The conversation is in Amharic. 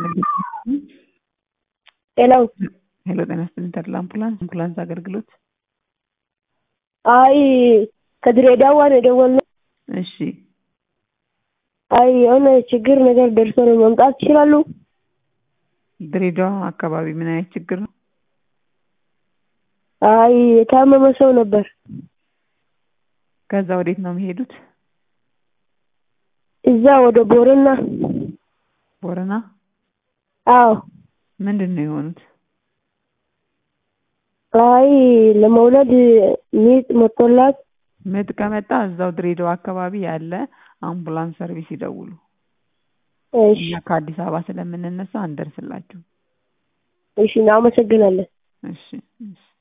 ሄሎ ሄሎ ጤና ይስጥልኝ ተድላ አምቡላንስ አምቡላንስ አገልግሎት አይ ከድሬዳዋ ነው የደወልነው። እሺ አይ የሆነ ችግር ነገር ደርሶ ነው መምጣት ይችላሉ? ድሬዳዋ አካባቢ ምን አይነት ችግር ነው? አይ የታመመ ሰው ነበር። ከዛ ወዴት ነው የሚሄዱት? እዛ ወደ ቦረና። ቦረና አዎ ምንድን ነው የሆኑት? አይ ለመውለድ ሚጥ መጥቶላት ምጥ ከመጣ እዛው ድሬዳዋ አካባቢ ያለ አምቡላንስ ሰርቪስ ይደውሉ። እሺ እኛ ከአዲስ አበባ ስለምንነሳ አንደርስላችሁ። እሺ እናመሰግናለን። እሺ እሺ